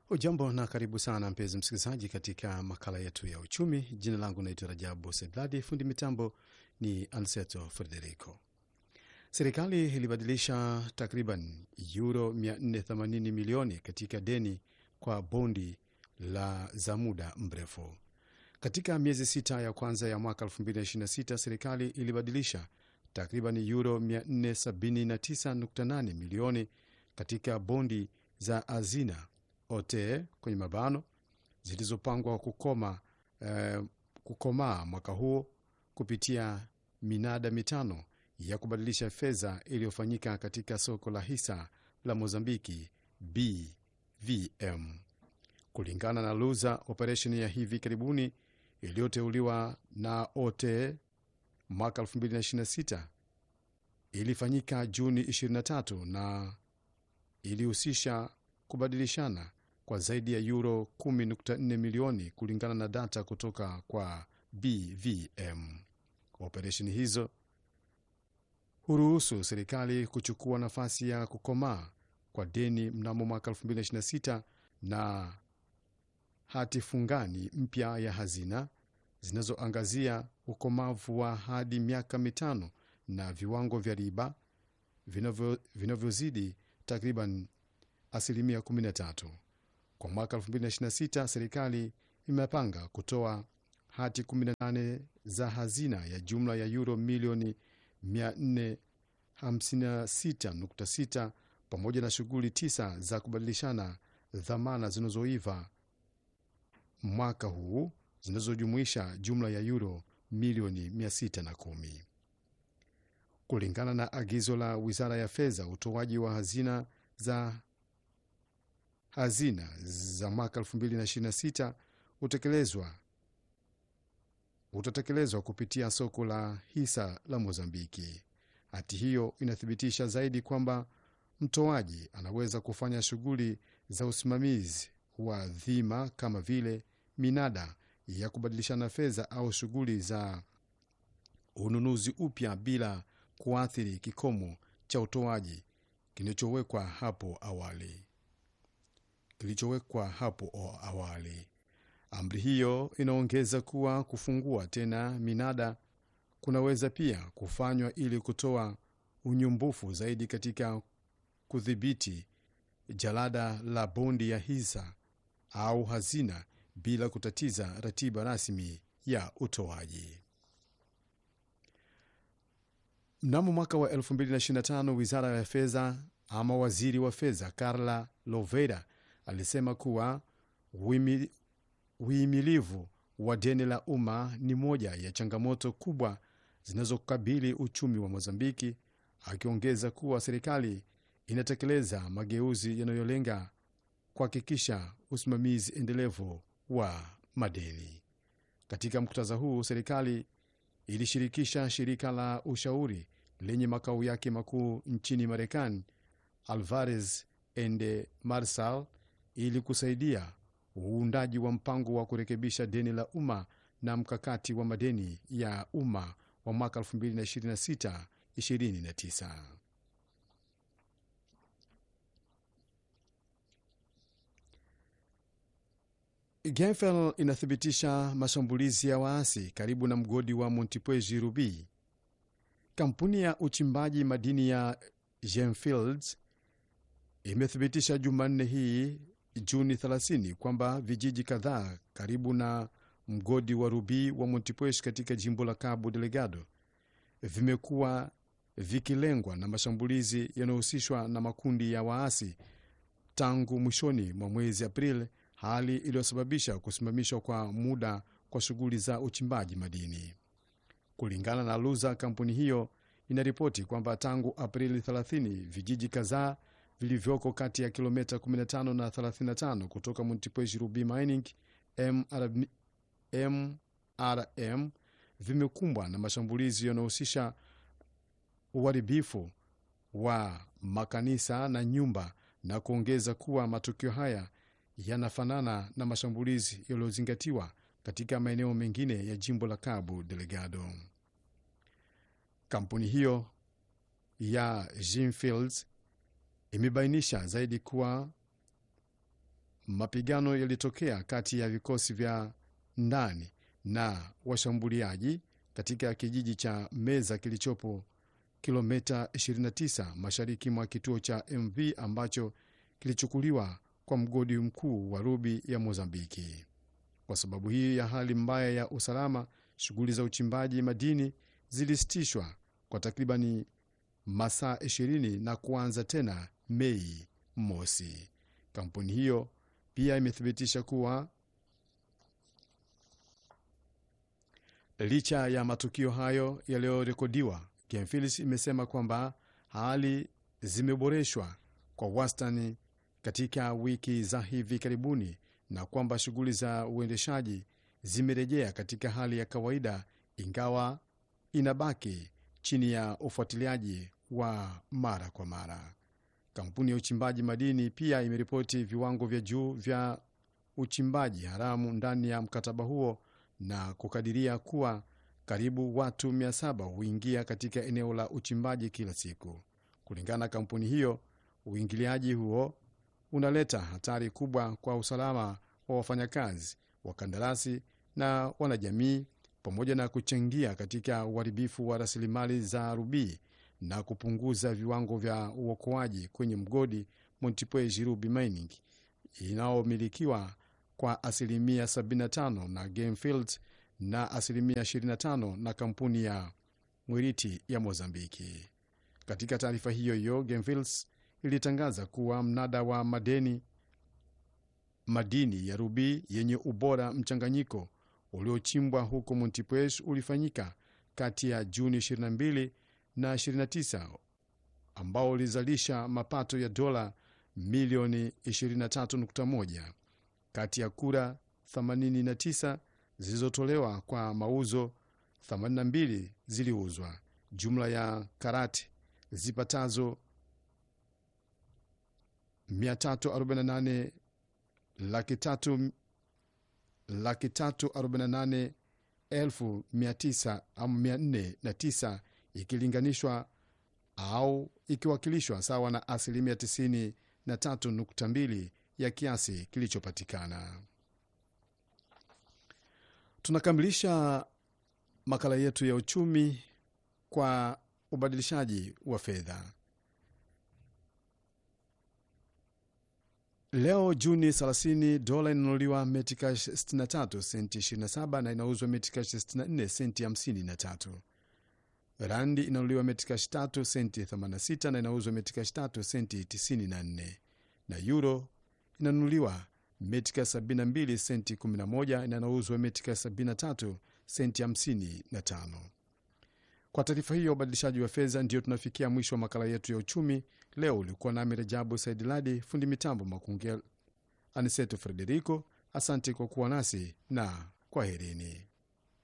Ujambo na karibu sana mpenzi msikilizaji, katika makala yetu ya uchumi. Jina langu naitwa Rajabu Sedladi, fundi mitambo ni Anseto Frederico. Serikali ilibadilisha takriban euro 480 milioni katika deni kwa bondi la za muda mrefu. Katika miezi sita ya kwanza ya mwaka 2026 serikali ilibadilisha takriban euro 479.8 milioni katika bondi za hazina ote kwenye mabano zilizopangwa kukoma eh, kukomaa mwaka huo kupitia minada mitano ya kubadilisha fedha iliyofanyika katika soko la hisa la Mozambiki BVM. Kulingana na Luza, operesheni ya hivi karibuni iliyoteuliwa na OTE mwaka 2026 ilifanyika Juni 23 na ilihusisha kubadilishana kwa zaidi ya euro 10.4 milioni kulingana na data kutoka kwa BVM. Operesheni hizo huruhusu serikali kuchukua nafasi ya kukomaa kwa deni mnamo mwaka 2026 na hati fungani mpya ya hazina zinazoangazia ukomavu wa hadi miaka mitano na viwango vya riba vinavyozidi takriban asilimia 13. Kwa mwaka 2026 serikali imepanga kutoa hati 18 za hazina ya jumla ya euro milioni 456.6 pamoja na shughuli tisa za kubadilishana dhamana zinazoiva mwaka huu zinazojumuisha jumla ya euro milioni 610 kulingana na agizo la wizara ya fedha. Utoaji wa hazina za hazina za mwaka 2026 utekelezwa utatekelezwa kupitia soko la hisa la Mozambiki. Hati hiyo inathibitisha zaidi kwamba mtoaji anaweza kufanya shughuli za usimamizi wa dhima kama vile minada ya kubadilishana fedha au shughuli za ununuzi upya bila kuathiri kikomo cha utoaji kilichowekwa hapo awali kilichowekwa hapo awali. Amri hiyo inaongeza kuwa kufungua tena minada kunaweza pia kufanywa ili kutoa unyumbufu zaidi katika kudhibiti jalada la bondi ya hisa au hazina bila kutatiza ratiba rasmi ya utoaji. Mnamo mwaka wa 2025 wizara ya fedha ama waziri wa fedha Carla Lovera alisema kuwa uhimilivu wa deni la umma ni moja ya changamoto kubwa zinazokabili uchumi wa Mozambiki, akiongeza kuwa serikali inatekeleza mageuzi yanayolenga kuhakikisha usimamizi endelevu wa madeni. Katika muktadha huu, serikali ilishirikisha shirika la ushauri lenye makao yake makuu nchini Marekani, Alvarez and Marsal, ili kusaidia uundaji wa mpango wa kurekebisha deni la umma na mkakati wa madeni ya umma wa mwaka 2026-2029. Genfel inathibitisha mashambulizi ya waasi karibu na mgodi wa Montepuez Ruby. Kampuni ya uchimbaji madini ya Gemfields imethibitisha Jumanne hii Juni 30 kwamba vijiji kadhaa karibu na mgodi wa Rubi wa Montepuez katika jimbo la Cabo Delgado vimekuwa vikilengwa na mashambulizi yanayohusishwa na makundi ya waasi tangu mwishoni mwa mwezi Aprili, hali iliyosababisha kusimamishwa kwa muda kwa shughuli za uchimbaji madini. Kulingana na Luza, kampuni hiyo inaripoti kwamba tangu Aprili 30 vijiji kadhaa vilivyoko kati ya kilomita 15 na 35 kutoka Montepuez Ruby Mining MRM, MRM vimekumbwa na mashambulizi yanayohusisha uharibifu wa makanisa na nyumba, na kuongeza kuwa matukio haya yanafanana na mashambulizi yaliyozingatiwa katika maeneo mengine ya jimbo la Cabo Delgado. Kampuni hiyo ya Gemfields imebainisha zaidi kuwa mapigano yalitokea kati ya vikosi vya ndani na washambuliaji katika kijiji cha Meza kilichopo kilomita 29 mashariki mwa kituo cha MV ambacho kilichukuliwa kwa mgodi mkuu wa Rubi ya Mozambiki. Kwa sababu hii ya hali mbaya ya usalama, shughuli za uchimbaji madini zilisitishwa kwa takribani masaa 20 na kuanza tena Mei mosi. Kampuni hiyo pia imethibitisha kuwa licha ya matukio hayo yaliyorekodiwa, Gemfilis imesema kwamba hali zimeboreshwa kwa wastani katika wiki za hivi karibuni na kwamba shughuli za uendeshaji zimerejea katika hali ya kawaida, ingawa inabaki chini ya ufuatiliaji wa mara kwa mara. Kampuni ya uchimbaji madini pia imeripoti viwango vya juu vya uchimbaji haramu ndani ya mkataba huo na kukadiria kuwa karibu watu 700 huingia katika eneo la uchimbaji kila siku. Kulingana na kampuni hiyo, uingiliaji huo unaleta hatari kubwa kwa usalama wa wafanyakazi, wakandarasi na wanajamii, pamoja na kuchangia katika uharibifu wa rasilimali za rubii na kupunguza viwango vya uokoaji kwenye mgodi Montepuez Ruby Mining inayomilikiwa kwa asilimia 75 na Gamefield na asilimia 25 na kampuni ya Mwiriti ya Mozambiki. Katika taarifa hiyo hiyo, Gamefields ilitangaza kuwa mnada wa madeni madini ya rubii yenye ubora mchanganyiko uliochimbwa huko Montepuez ulifanyika kati ya Juni 22 na 29 ambao ulizalisha mapato ya dola milioni 23.1 kati ya kura 89 zilizotolewa kwa mauzo 82 ziliuzwa. Jumla ya karati zipatazo 348 laki tatu laki tatu arobaini na nane elfu mia tisa au mia nne na tisa ikilinganishwa au ikiwakilishwa sawa na asilimia tisini na tatu nukta mbili ya kiasi kilichopatikana. Tunakamilisha makala yetu ya uchumi kwa ubadilishaji wa fedha. Leo Juni 30, dola inanunuliwa metikash 63 senti 27 na inauzwa metikash 64 senti 53. Randi inanunuliwa metikash 3 senti 86 na inauzwa metikash 3 senti 94, na euro inanunuliwa metikash 72 senti 11 na inauzwa metikash 73 senti 55. Kwa taarifa hiyo ubadilishaji wa fedha, ndio tunafikia mwisho wa makala yetu ya uchumi leo. Ulikuwa nami Rejabu Said Ladi, fundi mitambo Makungel Aniseto Frederico. Asante kwa kuwa nasi na kwaherini.